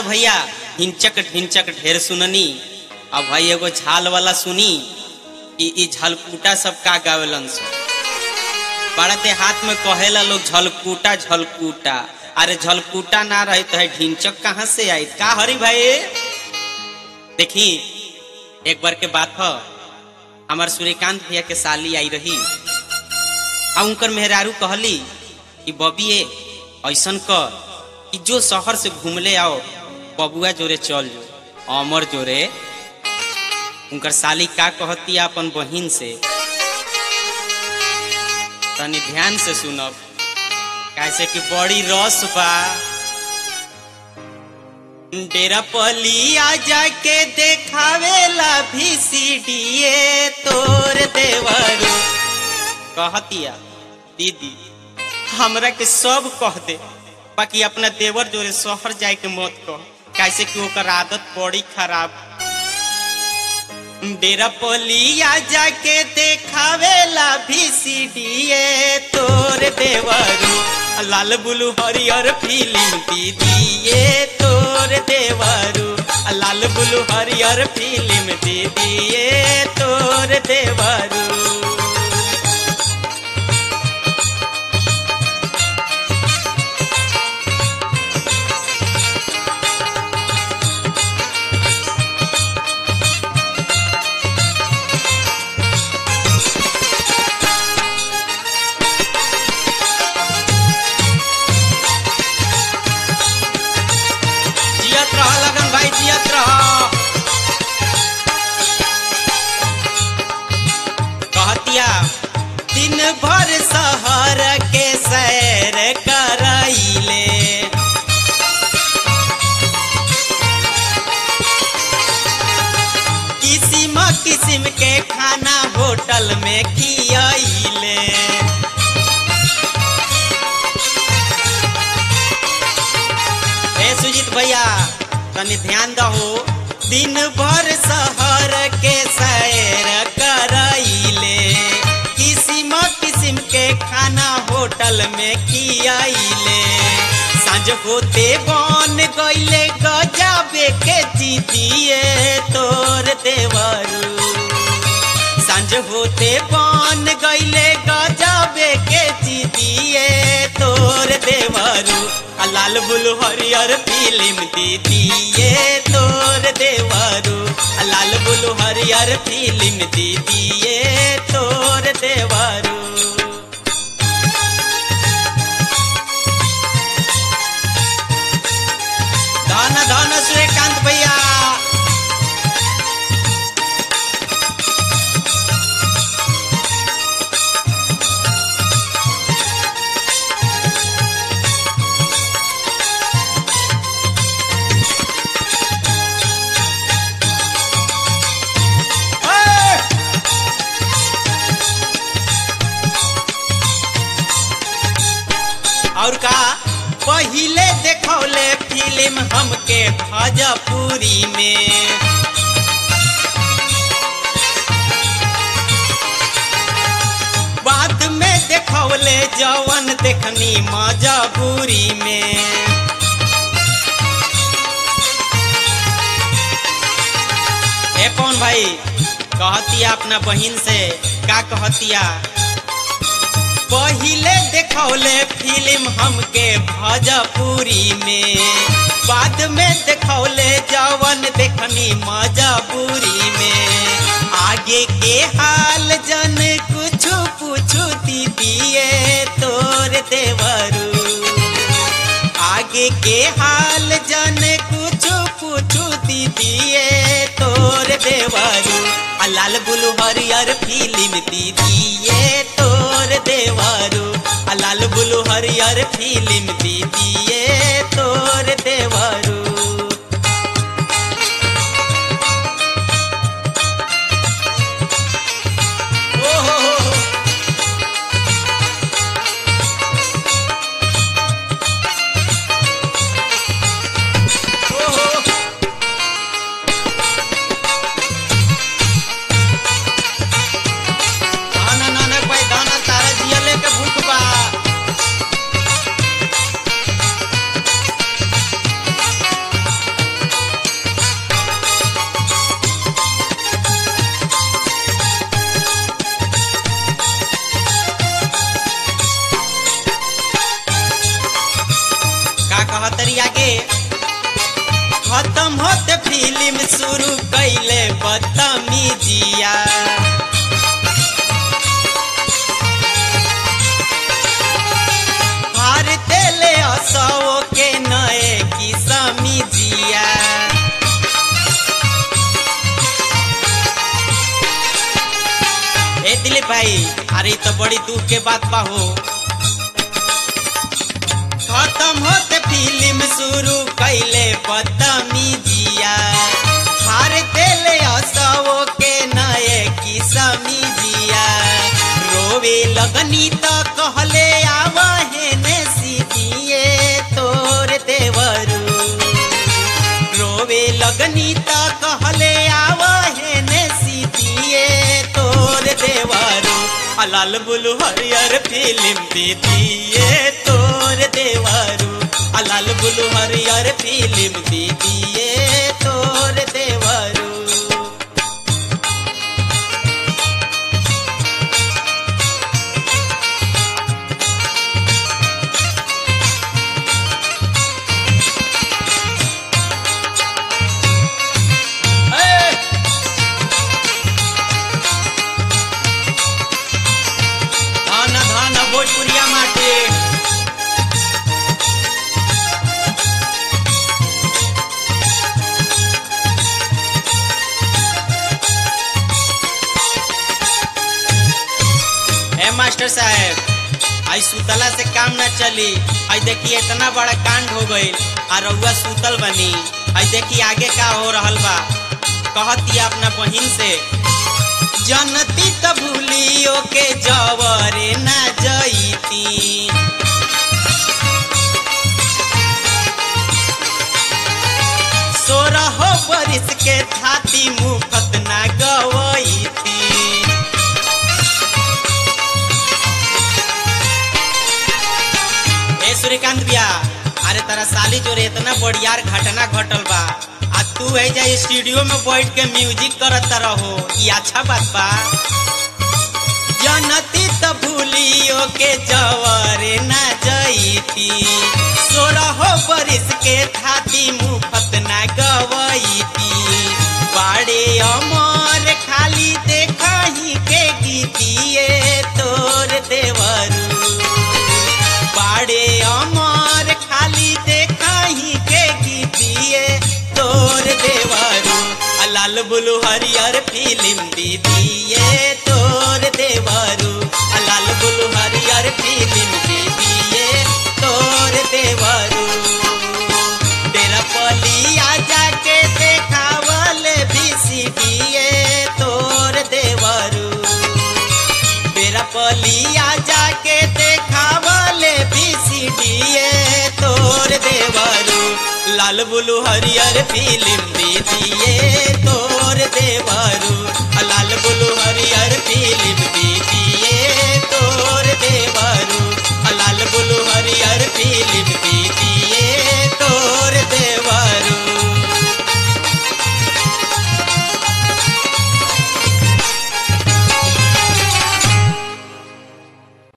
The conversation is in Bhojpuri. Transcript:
भैया ढिंचक ढिंचक ढेर सुननी अब भाई एगो झाल वाला सुनी कि ई झलकूटा सब का गावेलन सो पड़ते हाथ में कहेला लोग झलकूटा झलकूटा अरे झलकूटा ना रहे तो है ढिंचक कहाँ से आई का हरी भाई देखी एक बार के बात हो हमार सूर्यकांत भैया के साली आई रही आ उनकर मेहरारू कहली कि बबी ए ऐसन कर कि जो शहर से घूमले आओ बबुआ जोरे चल जो अमर जोरे उनकर साली का कहती अपन बहिन से तनी ध्यान से सुनब कैसे कि बड़ी रस बा डेरा पलिया जाके देखावेला भी सीडीए तोर देवरू कहतिया दीदी हमरा के सब कह दे बाकी अपना देवर जोरे शहर जाए के मत कह कैसे कि ओकर आदत बड़ी खराब डेरा पलिया जाके देखावेला भी सीडीए तोर देवरू लाल बुलू हरियर फिल्म दीदिए तोर देवरू लाल बुलू हरियर फिल्म दीदिए तोर देवरू जियत रह लगन भाई जियत रह कहतिया दिन भर शहर के सैर कराइले किसिम किसिम के खाना होटल में खियाइले हे सुजीत भैया तनी ध्यान दहो दिन भर शहर के सैर कराइले किसिम किसिम के खाना होटल में खियाइले सांझ होते बन गईले गजाबे के जीतिए तोर देवरू सांझ होते बन गईले गजाबे के जीतिए तोर देवरू आ लाल बुलू हरियर फिल्म दीदिए तोर देवरू आ लाल बुलू हरियर फिल्म दीदिए तोर देवरू धन धन सूर्यकांत भैया और का पहिले देखौले फिल्म हमके भजपुरी में बाद में देखौले जवन देखनी मजबूरी में ए कौन भाई कहतिया अपना बहिन से का कहतिया पहिले देखौले फिल्म हमके भजपुरी में बाद में देखौले जवन देखनी मजबूरी में आगे के हाल जन कुछ पूछू दीदिए तोर देवरू आगे के हाल जन कुछ पूछू दीदिए तोर देवरू आ लाल बुलू हरियर फिल्म दीदिए तोर देवरू आ लाल बुलू हरियर फिल्म दीदिए तोर देवरू ओहो ओहो दाना नाना पाई दाना तारा जिया लेके भूख बा खत्म होते फिल्म शुरू कैले बदतमीजिया भारते ले असो के नए की समीजिया ए दिलीप भाई अरे तो बड़ी दुख के बात बा हो खत्म होते फिल्म शुरू कैले बदतमीजिया हार देले असो के नए की समीजिया रोवे लगनी तो कहले आवहे ने सीधिए तोर देवरू रोवे लगनी त कहले आवहे ने सीतिए तोर देवरू आ लाल बुलू हरियर फिल्म दीदिए तोर देवरू आ लाल बुलू हरियर फिल्म दीदिए तोर देवरू ए! धान धान भोजपुरिया माटी ए मास्टर साहब आई सुतला से काम ना चली आई देखिए इतना बड़ा कांड हो गई आ रउआ सुतल बनी आई देखिए आगे का हो रहल बा कहतिया अपना बहिन से जनती त भूलियो के जवरे ना जईती सोरह बरिस के थाती मुफत ना गवईती ए सूर्यकांत भैया अरे तारा साली जोरे इतना बढ़ियार घटना घटल बा आ तू है जा स्टूडियो में बैठ के म्यूजिक करत रहो ये अच्छा बात बा जनती त भूलियो के जवरे ना जईती सोरह बरिस के थाती मुफत ना गवईती बाड़े अमर खाली देखही के गीतिए तोर देवरू बाड़े अमर खाली देखही के गीतिए तोर देवरू आ लाल बुलू हरियर फिल्म दीदिए तोर देवरू आ लाल बुलू हरियर फिल्म दीदिए तोर देवरू तेरा पलिया जाके देखावल बीसीडीए तोर देवरू तेरा पलिया जाके देखावले बीसीडीए तोर देवरू लाल बुलू हरियर फिल्म दीजिए तोर देवरू